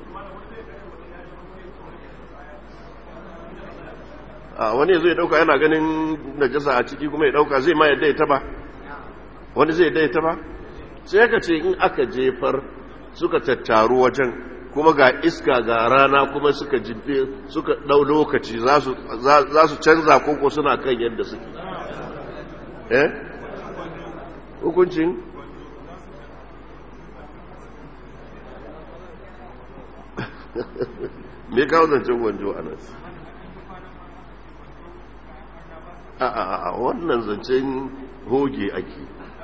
a wani zai ɗauka yana ganin najasa a ciki kuma ya ɗauka zai ma yadda ya taba wani zai yadda ya taba sai ka ce in aka jefar suka tattaru wajen kuma ga iska ga rana kuma suka jibbe suka ɗau lokaci za su canza koko suna kan yadda suke eh hukuncin me kawo zancen gwanjo a nan a a a wannan zancen hoge ake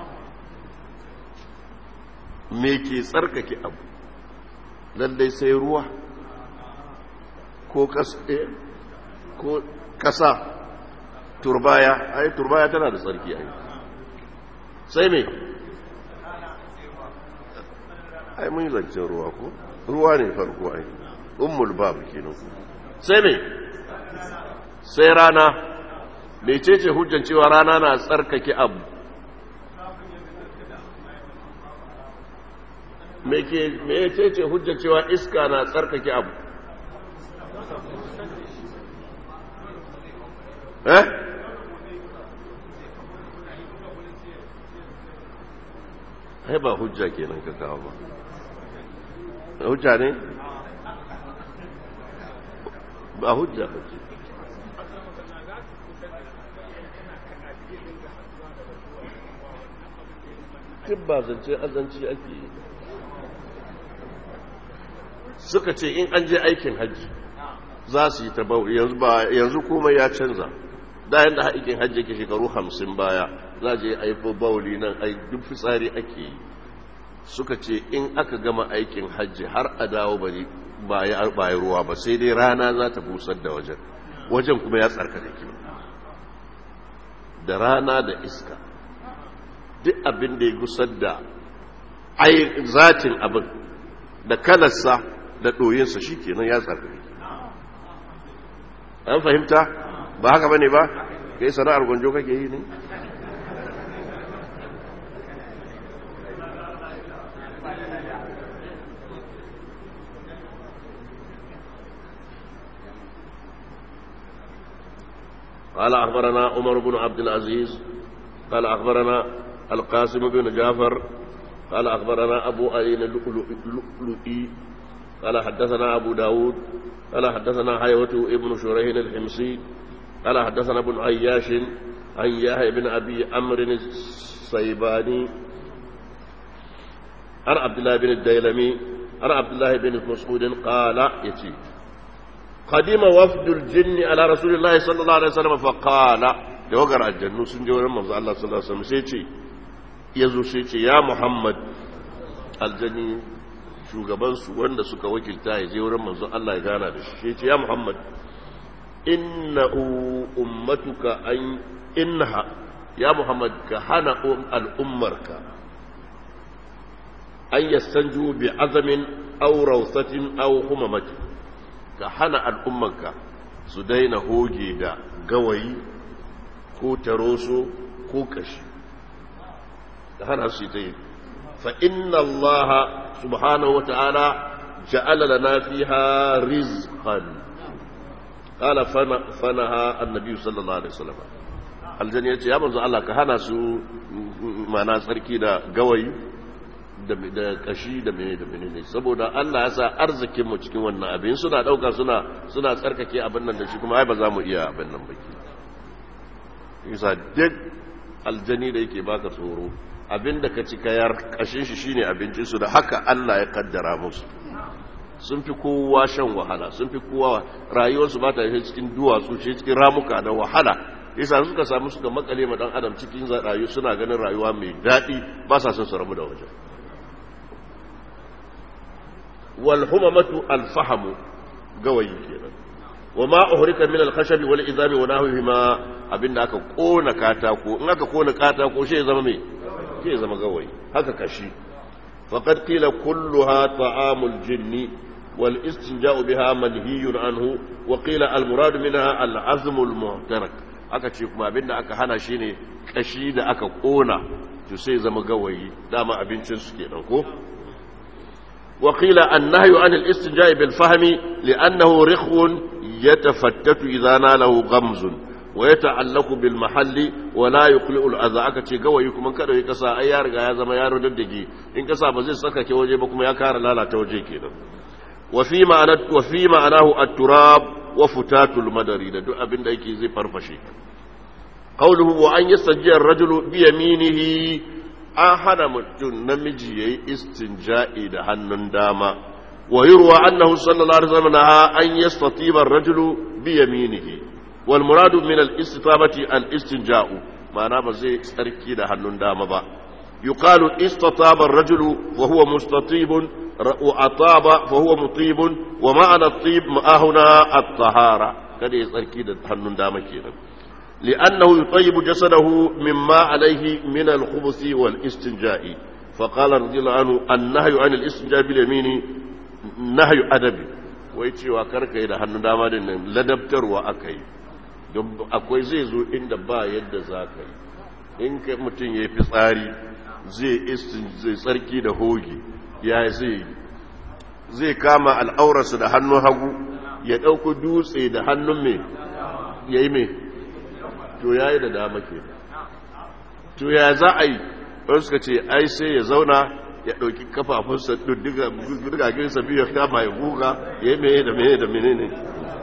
me ke tsarkake abu lallai sai ruwa ko kasa turbaya ai turbaya tana da tsarki ai sai me ai mun yi zancen ruwa ko ruwa ne farko ai ummul bab kenan sai me sai rana mecece hujjan cewa rana na tsarkake abu mecece hujjan cewa iska na tsarkake abu eh ai ba hujja kenan ka kawo ba hujja ne ba hujja ba ce duk ba zance azanci ake yi suka ce in an je aikin hajji za su yi ta yanzu komai ya canza da yadda aikin hajji ke shekaru hamsin baya za je aifo bauli nan ai duk fitsari ake yi suka ce in aka gama aikin hajji har a dawo bari ba ya ruwa ba sai dai rana za ta busar da wajen wajen kuma ya tsarkaka ke da rana da iska duk abin da ya gusar da ai zatin abin da kalarsa da ɗoyinsa shi kenan ya tsarki an fahimta ba haka bane ba kai sana'ar gwanjo kake yi ne قال أخبرنا عمر بن عبد العزيز قال أخبرنا القاسم بن جعفر قال أخبرنا أبو أين اللؤلؤي قال حدثنا أبو داود قال حدثنا حيوة ابن شريح الحمصي قال حدثنا ابن عياش عن يحيى بن أبي عمرو الصيباني عن عبد الله بن الديلمي عن عبد الله بن مسعود قال يتي قدم وفد الجن على رسول الله صلى الله عليه وسلم فقال da wagar aljannu sun je wurin manzo Allah sallallahu alaihi wasallam sai ce yazo sai ce ya Muhammad aljani shugaban su wanda suka wakilta ya je wurin manzo Allah ya gana da shi sai ce ya Muhammad innahu ummatuka an innaha ya Muhammad ka hana al'ummarka an yastanju bi azamin aw rawsatin aw humamatin ka hana al'ummanka su daina hoge da gawayi ko taroso ko kashi ka hana su ta yi fa inna Allah subhanahu wa ta'ala ja'ala lana fiha rizqan qala fanaha annabi sallallahu alaihi wasallam aljanna yace ya manzo Allah ka hana su mana tsarki da gawayi da kashi da mene da mene ne saboda Allah ya sa arzikin mu cikin wannan abin suna dauka suna suna tsarkake abin nan da shi kuma ai ba za mu iya abin nan baki yasa duk aljani da yake baka tsoro abin da ka ci kayar kashin shi shine abincin su da haka Allah ya kaddara musu sun fi kowa shan wahala sun fi kowa rayuwarsu ba ta yi cikin duwatsu ce cikin ramuka da wahala yasa suka samu suka makale ma dan adam cikin rayu suna ganin rayuwa mai daɗi ba sa son su rabu da wajen والهممة الفحم قوي كده وما أهرك من الخشب والإذاب ونحوهما abinda aka kona katako in aka kona katako shi zama me shi zama gawayi haka kashi faqad qila kulluha ta'amul jinni wal istinja'u biha manhiyun anhu wa qila al murad minha al azm al muhtarak aka ce kuma abinda aka hana shine kashi da aka kona to sai zama gawayi dama abincin su kenan ko وقيل النهي عن الاستنجاء بالفهم لأنه رخو يتفتت إذا ناله غمز ويتعلق بالمحل ولا يقلع الأذى aka ce gawayi kuma kada ya kasa ai ya riga ya zama yaro daddage in kasa ba zai saka ke waje ba kuma ya kara lalata waje kenan wa fi ma'ana wa fi ma'anahu at-turab wa futatul madari da duk abin da yake zai farfashe qawluhu wa an yastajja ar-rajulu bi yaminihi an hana mutum namiji ya yi istinja'i da hannun dama wa yi ruwa annahu sallallahu alaihi wasallam na an yi statibar rajulu bi yaminihi wal muradu min al istitabati al istinja'u ma'ana ba zai tsarki da hannun dama ba yuqalu istataba ar-rajulu wa huwa mustatibun wa ataba fa huwa mutibun wa ma'ana at-tib ma'ahuna at-tahara kada ya tsarki da hannun dama kenan لأنه يطيب جسده مما عليه من الخبث والاستنجاء فقال رضي الله عنه النهي عن الاستنجاء باليمين نهي أدبي ويتي وكرك إلى هنو داما دين لدبتر وأكي akwai zai zo inda ba yadda za ka yi in ka mutum ya fi tsari zai tsarki da hoge ya zai zai kama al'aurarsa da hannun hagu ya ɗauku dutse da hannun mai ya yi mai to ya yi da dama ke to ya za a yi wani suka ce ai sai ya zauna ya ɗauki kafafunsa dugaginsa biyu ya kama ya guga ya yi meye da meye da mene ne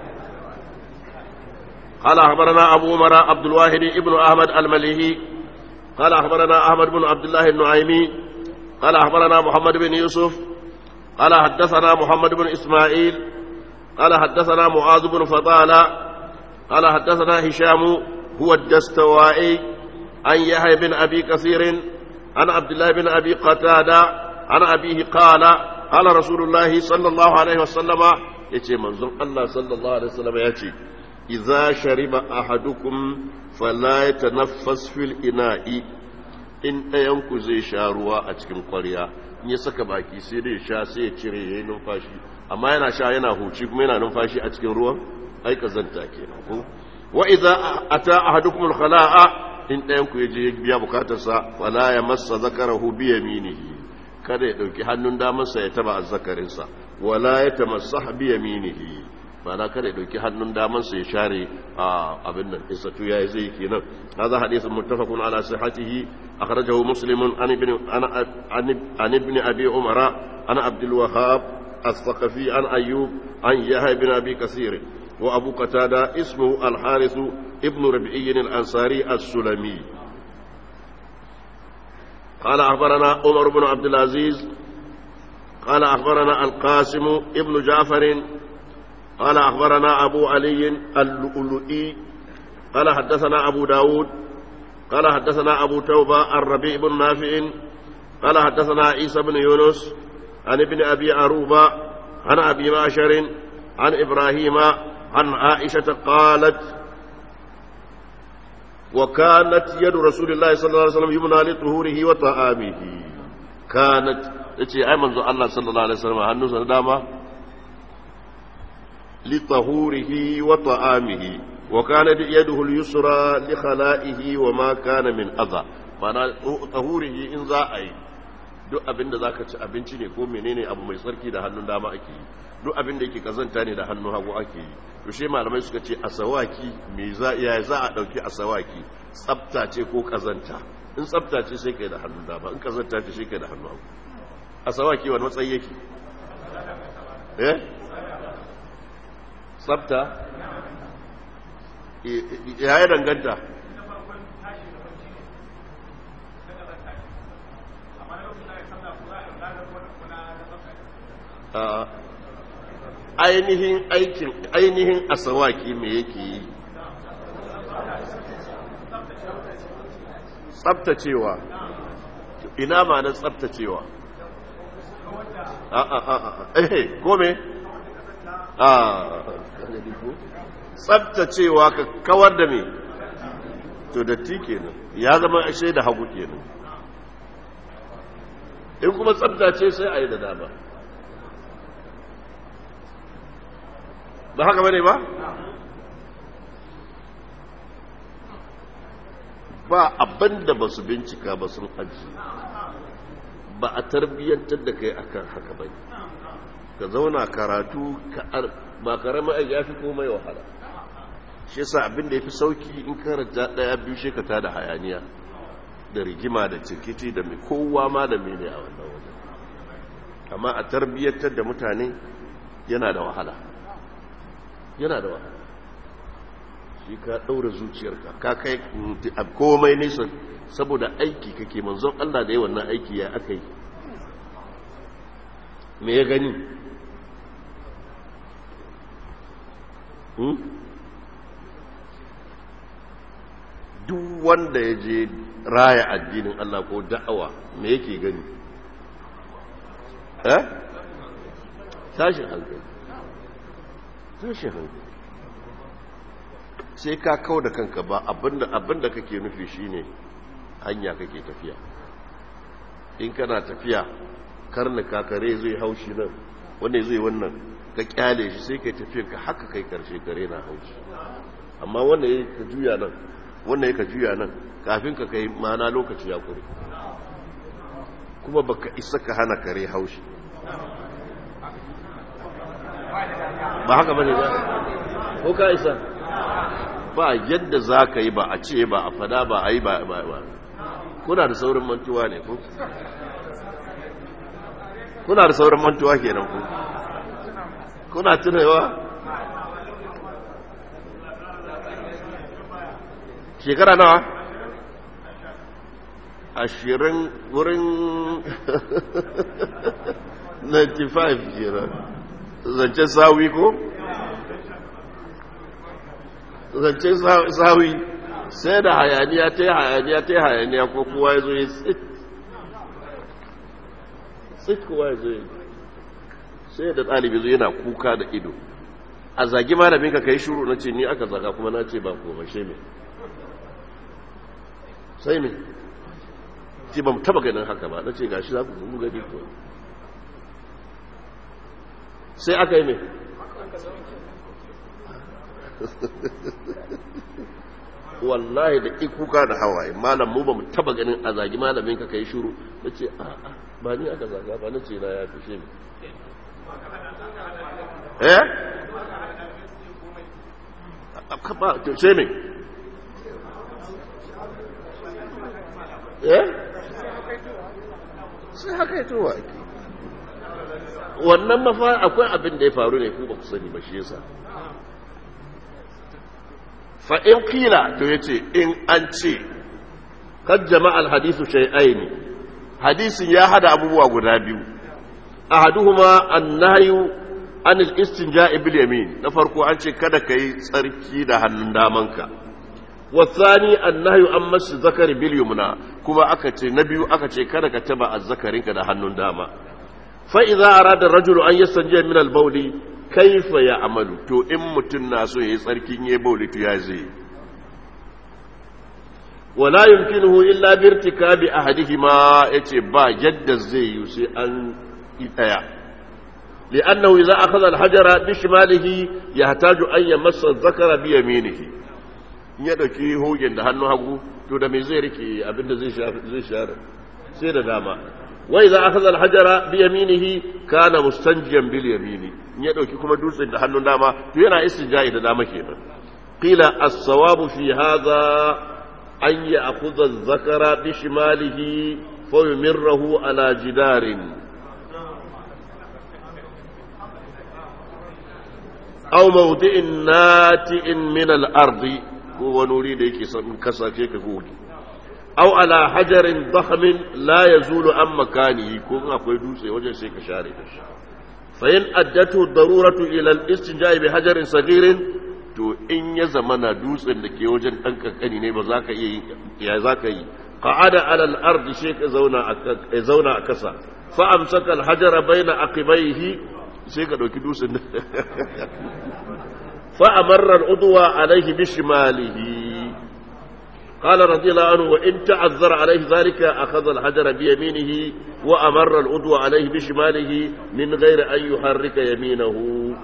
قال أخبرنا أبو عمر عبد الواحد ابن أحمد المليهي قال أخبرنا أحمد بن عبد الله النعيمي قال أخبرنا محمد بن يوسف قال حدثنا محمد بن إسماعيل قال حدثنا معاذ بن فضالة قال حدثنا هشام هو الدستوائي عن يحيى بن أبي كثير عن عبد الله بن أبي قتادة عن أبيه قال قال رسول الله صلى الله عليه وسلم يتي منظر الله صلى الله عليه وسلم يتي idza shariba ahadukum fala yatanaffas fil ina'i in ɗayan ku zai sha ruwa a cikin ƙwarya in ya saka baki sai dai sha sai ya cire yayin numfashi amma yana sha yana huci kuma yana numfashi a cikin ruwan ai kazanta kenan ko wa idza ata ahadukum al khala'a in ɗayan ku yaje ya biya bukatarsa wala ya massa zakarahu bi yaminihi kada ya dauki hannun damansa ya taba azzakarinsa wala ya tamassah bi yaminihi ma'ana kada ya dauki hannun damansa ya share abin nan isa tu yayi zai kenan hadha hadithun muttafaqun ala sihhatihi akhrajahu muslimun an ibn an ibn abi umara ana abdul wahhab الثقفي عن أيوب عن يحيى بن أبي كثير وأبو قتادة اسمه الحارث ابن ربعي الأنصاري السلمي قال أخبرنا عمر بن عبد العزيز قال أخبرنا القاسم ابن جعفر قال أخبرنا أبو علي اللؤلؤي قال حدثنا أبو داود قال حدثنا أبو توبة الربيع بن نافع قال حدثنا عيسى بن يونس عن ابن أبي عروبة عن أبي معشر عن إبراهيم عن عائشة قالت وكانت يد رسول الله صلى الله عليه وسلم يمنى لطهوره وطعامه كانت تتي أي منذ الله صلى الله عليه وسلم هنو سنداما لطهوره وطعامه وكانت يده اليسرى لخلائه وما كان من أذى معنى طهوره إن ذا أي duk abin da zaka ci abinci ne ko menene abu mai tsarki da hannun dama ake yi duk abin da yake kazanta ne da hannun hagu ake yi to shi malamai suka ce asawaki me za ya za a dauki asawaki tsafta ce ko kazanta in tsafta ce sai kai da hannun dama in kazanta ce sai kai da hannun hagu asawaki wani matsayi yake eh tsafta ya yi danganta ainihin aikin ainihin asawaki me yake yi tsabtacewa ina ma na tsabtacewa a a a a eh kome a tsabtacewa ka kawar da me to datti kenan ya zama ashe da hagu kenan in kuma tsabtace sai a yi da dama ba haka bane ba ba abin da ba su bincika ba sun aji ba a tarbiyyantar da kai akan haka bane ka zauna karatu ba karamin aiki ya fi komai wahala shi yasa abin da ya fi sauki in karanta daya biyu shi ka tada hayaniya da rigima da cikiti da mai kowa ma da mene a wannan wajen amma a tarbiyyantar da mutane yana da wahala yana da wahala shi ka ɗaura zuciyarka ka kai komai nesa saboda aiki kake manzon Allah da yi wannan aiki ya aka yi me ya gani duk wanda ya je raya addinin Allah ko da'awa me yake gani eh tashin hankali tashin hankali sai ka kau da kanka ba abinda abinda kake nufi shine hanya kake tafiya in kana tafiya karnuka kare zai haushi nan wanda zai wannan ka kyale shi sai kai tafiyan ka haka kai karshe kare na haushi amma wanda ya ka juya nan wanda ya ka juya nan kafin ka kai mana lokaci ya kure kuma baka isa ka hana kare haushi ba haka bane ba ko ka isa ba yadda za ka yi ba a ce ba a fada ba a yi ba ba kuna da saurin mantuwa ne ko kuna da saurin mantuwa kenan ko kuna tunawa shekara nawa ashirin wurin 95 kenan zancen sawi ko? zancen sawi sai da hayaniya ta yi hayaniya ta yi hayaniya ko kowa ya zo ya tsit tsit kowa ya zo ya sai da ɗalibi zo yana kuka da ido a zagi malamin ka kai shuru na ce ni aka zaga kuma na ce ba komai sai me sai me ce ba mu taba ganin haka ba na ce gashi za ku gugu gani ko sai aka yi me wallahi da ikuka da hawaye malam mu ba mu taba ganin a zagi malamin ka kai shuru na ce a'a ba ni aka zaga ba na ce na ya fishe ni eh ba to sai me eh sai haka ya towa ake wannan mafa akwai abin da ya faru ne ku ba ku sani ba shi yasa fa in kila to yace in an ce kad jama'al hadithu shay'aini hadisin ya hada abubuwa guda biyu ahaduhuma annahyu anil istinja'i bil yamin na farko an ce kada kai tsarki da hannun damanka wasani annahyu an masu zakari bil yumna kuma aka ce na biyu aka ce kada ka taba azzakarinka da hannun dama fa idza arada rajulu an yastanjiya min al bawli kaifa ya amalu to in mutum na so yayi tsarkin yayi bawli to ya zai wala yumkinuhu illa bi irtikabi ahadihima yace ba yadda zai yi sai an yi daya li'annahu idza akhadha al-hajara bi shimalihi yahtaju an yamassa adh-dhakara bi yaminihi in ya dauki hogen da hannu hagu to da me zai rike abinda zai zai share sai da dama wa idza akhadha al-hajara bi yaminihi kana mustanjiyan bil yamini in ya dauki kuma dutsen da hannun dama to yana istinja'i da dama kenan qila as-sawabu fi hadha an ya'khudha adh-dhakara bi shimalihi fa yumirruhu ala jidarin aw mawdi'in nati'in min al-ardi ko wani wuri da yake son kasace ka goge aw ala hajarin dakhmin la yazulu an makanihi ko in akwai dutse wajen sai ka share da shi fa in addatu daruratu ila al-istinja'i bi hajarin saghirin to in ya zamana dutsen da ke wajen dan kankani ne ba za ka iya ya za ka yi qa'ada ala al-ardi sai ka zauna a zauna a kasa fa amsaka al-hajara baina aqibaihi sai ka ɗauki dutsen fa'amarrar uduwa alaihi bishimalihi قال رضي الله عنه وإن تعذر عليه ذلك أخذ الحجر بيمينه وأمر الأدوى عليه بشماله من غير أن يحرك يمينه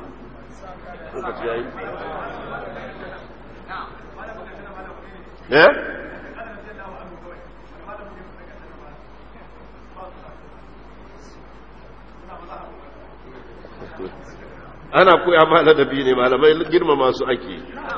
ها؟ ana koya ma ladabi ne malamai girma masu ake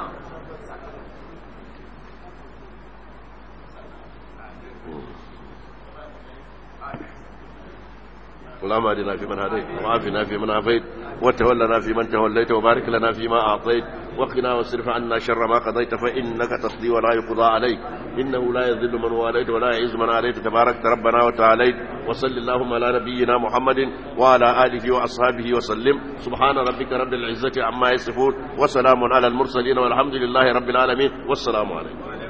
اللهم اهدنا فيمن هديت وعافنا فيمن عافيت وتولنا فيمن توليت وبارك لنا فيما اعطيت وقنا واصرف عنا شر ما قضيت فانك تقضي ولا يقضى عليك انه لا يذل من واليت ولا يعز من عليت تبارك ربنا وتعاليت وصل اللهم على نبينا محمد وعلى اله واصحابه وسلم سبحان ربك رب العزه عما يصفون وسلام على المرسلين والحمد لله رب العالمين والسلام عليكم